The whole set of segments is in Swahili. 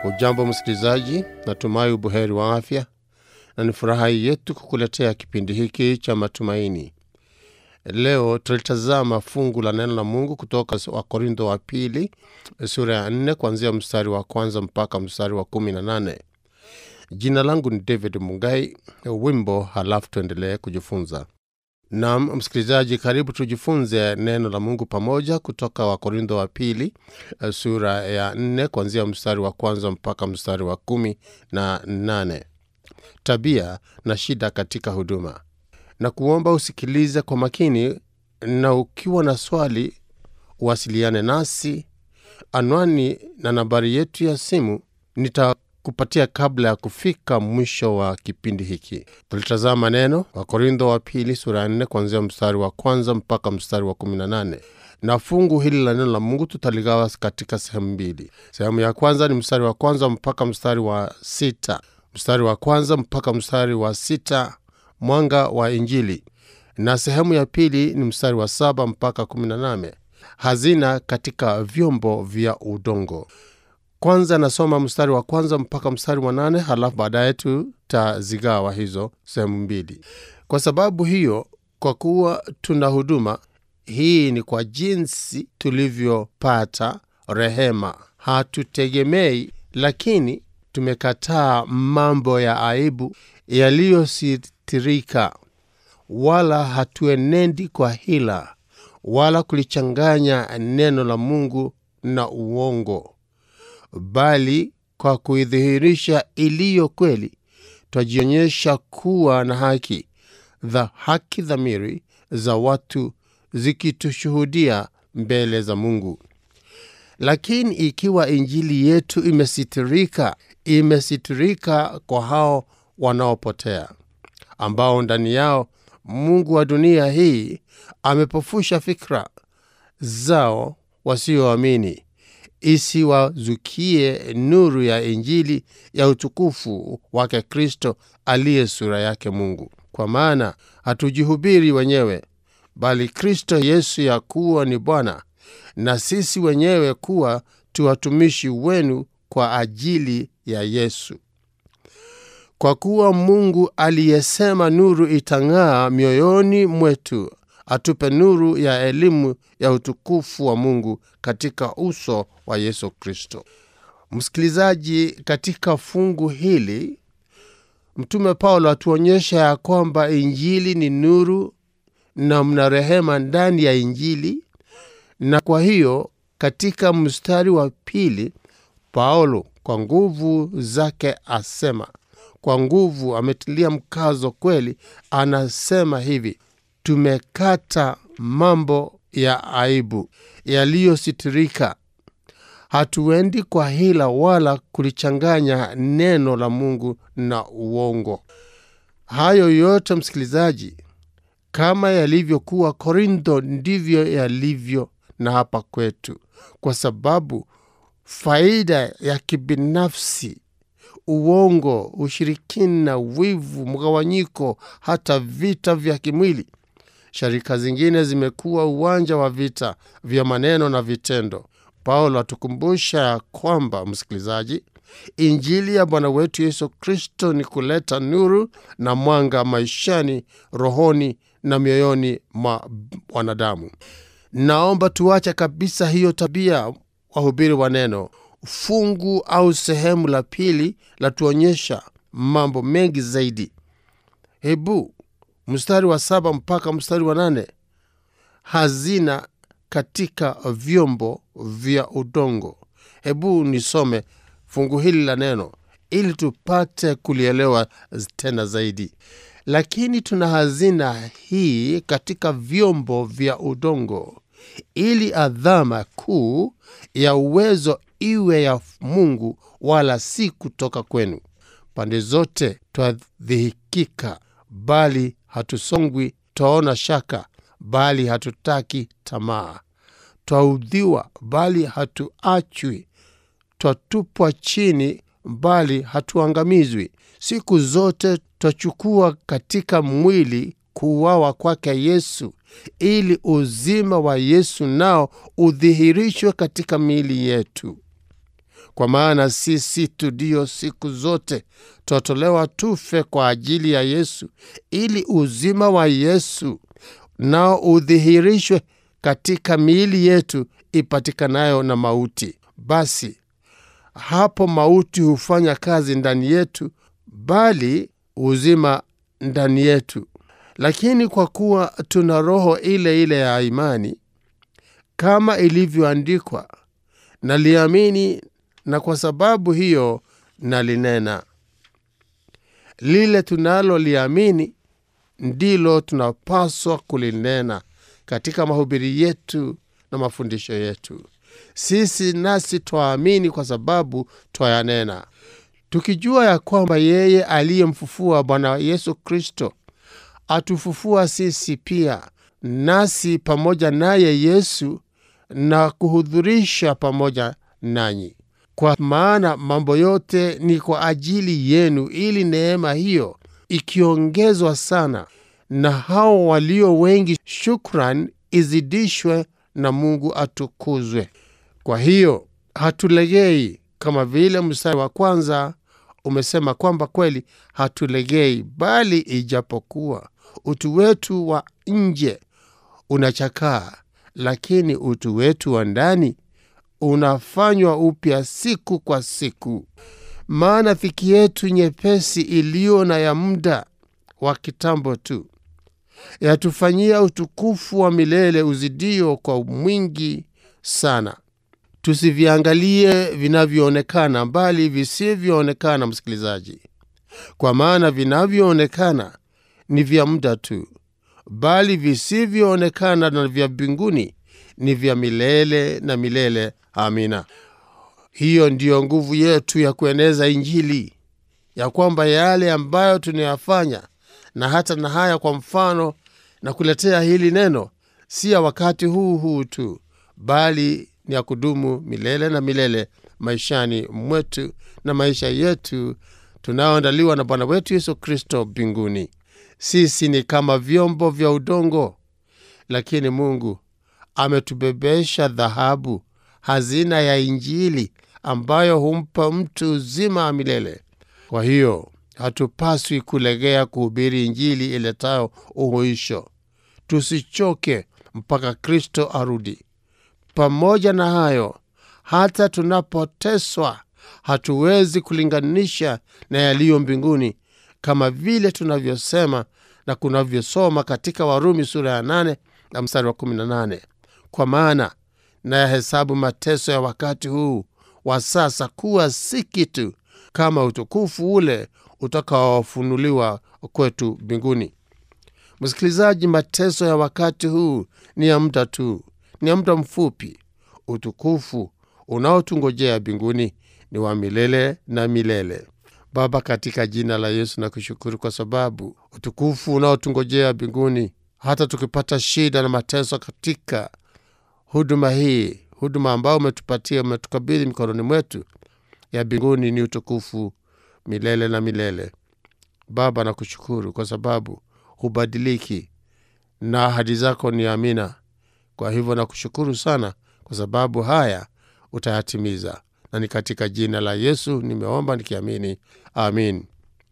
Ujambo msikilizaji, natumai ubuheri wa afya, na ni furaha yetu kukuletea kipindi hiki cha matumaini. Leo tulitazama fungu la neno la Mungu kutoka Wakorintho wa pili sura ya nne kuanzia mstari wa kwanza mpaka mstari wa kumi na nane. Jina langu ni David Mungai. Wimbo halafu tuendelee kujifunza. Naam msikilizaji, karibu tujifunze neno la Mungu pamoja kutoka Wakorintho wa pili sura ya nne kuanzia mstari wa kwanza mpaka mstari wa kumi na nane. Tabia na shida katika huduma, na kuomba usikilize kwa makini, na ukiwa na swali uwasiliane nasi. Anwani na nambari yetu ya simu nitakupatia kabla ya kufika mwisho wa kipindi hiki. Tulitazama neno Wakorintho wa pili sura ya nne kuanzia mstari wa kwanza mpaka mstari wa kumi na nane na fungu hili la neno la Mungu tutaligawa katika sehemu mbili. Sehemu ya kwanza ni mstari wa kwanza mpaka mstari wa sita mstari wa kwanza mpaka mstari wa sita mwanga wa Injili, na sehemu ya pili ni mstari wa saba mpaka kumi na nane hazina katika vyombo vya udongo. Kwanza nasoma mstari wa kwanza mpaka mstari wa nane halafu baadaye tutazigawa hizo sehemu mbili. Kwa sababu hiyo, kwa kuwa tuna huduma hii, ni kwa jinsi tulivyopata rehema. Hatutegemei, lakini tumekataa mambo ya aibu yaliyositirika, wala hatuenendi kwa hila, wala kulichanganya neno la Mungu na uongo bali kwa kuidhihirisha iliyo kweli, twajionyesha kuwa na haki dha haki dhamiri za watu zikitushuhudia mbele za Mungu. Lakini ikiwa injili yetu imesitirika, imesitirika kwa hao wanaopotea, ambao ndani yao mungu wa dunia hii amepofusha fikra zao wasioamini isiwazukie nuru ya Injili ya utukufu wake Kristo aliye sura yake Mungu. Kwa maana hatujihubiri wenyewe, bali Kristo Yesu ya kuwa ni Bwana, na sisi wenyewe kuwa tu watumishi wenu kwa ajili ya Yesu. Kwa kuwa Mungu aliyesema nuru itang'aa mioyoni mwetu atupe nuru ya elimu ya utukufu wa Mungu katika uso wa Yesu Kristo. Msikilizaji, katika fungu hili Mtume Paulo atuonyesha ya kwamba Injili ni nuru na mna rehema ndani ya Injili, na kwa hiyo katika mstari wa pili Paulo kwa nguvu zake asema, kwa nguvu ametilia mkazo kweli, anasema hivi Tumekata mambo ya aibu yaliyositirika, hatuendi kwa hila wala kulichanganya neno la Mungu na uongo. Hayo yote msikilizaji, kama yalivyokuwa Korintho, ndivyo yalivyo na hapa kwetu, kwa sababu faida ya kibinafsi uongo, ushirikina, wivu, mgawanyiko, hata vita vya kimwili. Sharika zingine zimekuwa uwanja wa vita vya maneno na vitendo. Paulo atukumbusha ya kwamba, msikilizaji, injili ya Bwana wetu Yesu Kristo ni kuleta nuru na mwanga maishani, rohoni na mioyoni mwa wanadamu. Naomba tuache kabisa hiyo tabia, wahubiri wa neno. Fungu au sehemu la pili latuonyesha mambo mengi zaidi. Hebu mstari wa saba mpaka mstari wa nane hazina katika vyombo vya udongo. Hebu nisome fungu hili la neno ili tupate kulielewa tena zaidi. Lakini tuna hazina hii katika vyombo vya udongo, ili adhama kuu ya uwezo iwe ya Mungu, wala si kutoka kwenu. Pande zote twadhihikika, bali hatusongwi; twaona shaka, bali hatutaki tamaa; twaudhiwa, bali hatuachwi; twatupwa chini, bali hatuangamizwi. Siku zote twachukua katika mwili kuuawa kwake Yesu, ili uzima wa Yesu nao udhihirishwe katika miili yetu. kwa maana sisi tu ndio siku zote twatolewa tufe kwa ajili ya Yesu, ili uzima wa Yesu nao udhihirishwe katika miili yetu ipatikanayo na mauti. Basi hapo mauti hufanya kazi ndani yetu, bali uzima ndani yetu. Lakini kwa kuwa tuna roho ile ile ya imani, kama ilivyoandikwa, naliamini na kwa sababu hiyo nalinena. Lile tunaloliamini ndilo tunapaswa kulinena katika mahubiri yetu na mafundisho yetu. Sisi nasi twaamini kwa sababu twayanena, tukijua ya kwamba yeye aliyemfufua Bwana Yesu Kristo atufufua sisi pia nasi pamoja naye Yesu na kuhudhurisha pamoja nanyi. Kwa maana mambo yote ni kwa ajili yenu, ili neema hiyo ikiongezwa sana na hao walio wengi, shukran izidishwe na Mungu atukuzwe. Kwa hiyo hatulegei, kama vile mstari wa kwanza umesema kwamba kweli hatulegei, bali ijapokuwa utu wetu wa nje unachakaa, lakini utu wetu wa ndani unafanywa upya siku kwa siku. Maana dhiki yetu nyepesi iliyo na ya muda wa kitambo tu yatufanyia utukufu wa milele uzidio kwa mwingi sana. Tusiviangalie vinavyoonekana, bali visivyoonekana, msikilizaji, kwa maana vinavyoonekana ni vya muda tu, bali visivyoonekana na vya mbinguni ni vya milele na milele. Amina. Hiyo ndiyo nguvu yetu ya kueneza Injili, ya kwamba yale ambayo tunayafanya na hata na haya, kwa mfano na kuletea hili neno, si ya wakati huu huu tu, bali ni ya kudumu milele na milele maishani mwetu na maisha yetu tunayoandaliwa na Bwana wetu Yesu Kristo mbinguni. Sisi ni kama vyombo vya udongo, lakini Mungu ametubebesha dhahabu, hazina ya Injili ambayo humpa mtu uzima wa milele. Kwa hiyo hatupaswi kulegea kuhubiri Injili iletayo uhuisho. Tusichoke mpaka Kristo arudi. Pamoja na hayo, hata tunapoteswa, hatuwezi kulinganisha na yaliyo mbinguni, kama vile tunavyosema na kunavyosoma katika Warumi sura ya 8 na mstari wa 18, kwa maana nayahesabu mateso ya wakati huu wa sasa kuwa si kitu kama utukufu ule utakaofunuliwa kwetu mbinguni. Msikilizaji, mateso ya wakati huu ni ya muda tu, ni ya muda mfupi. Utukufu unaotungojea mbinguni ni wa milele na milele. Baba, katika jina la Yesu na kushukuru kwa sababu utukufu unaotungojea mbinguni, hata tukipata shida na mateso katika huduma hii, huduma ambayo umetupatia, umetukabidhi mikononi mwetu, ya mbinguni ni utukufu milele na milele. Baba, nakushukuru kwa sababu hubadiliki na ahadi zako ni amina. Kwa hivyo nakushukuru sana kwa sababu haya utayatimiza, na ni katika jina la Yesu nimeomba nikiamini, amin.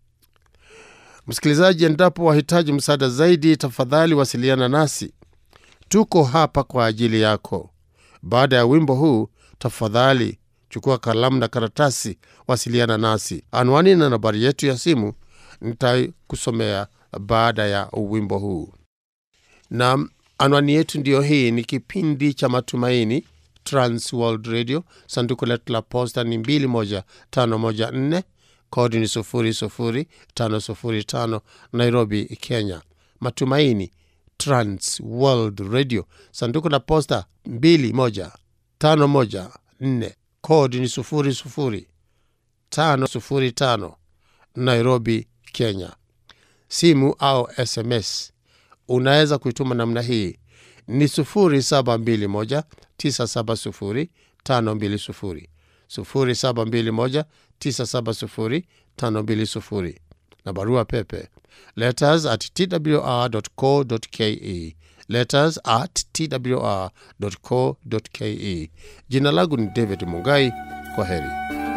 Msikilizaji, endapo wahitaji msaada zaidi, tafadhali wasiliana nasi, tuko hapa kwa ajili yako. Baada ya wimbo huu, tafadhali chukua kalamu na karatasi, wasiliana nasi. Anwani na nambari yetu ya simu nitakusomea baada ya wimbo huu. Na anwani yetu ndiyo hii. Ni kipindi cha Matumaini, Trans World Radio. Sanduku letu la posta ni 21514 kodi ni 00505 Nairobi, Kenya. Matumaini, Trans World Radio. Sanduku la posta 21514 kodi ni 00505 Nairobi, Kenya. Simu au SMS unaweza kuituma namna hii ni 0721970520 0721970520 na barua pepe letters at twr.co.ke letters at twr.co.ke. Jina langu ni David Mungai. Kwa heri.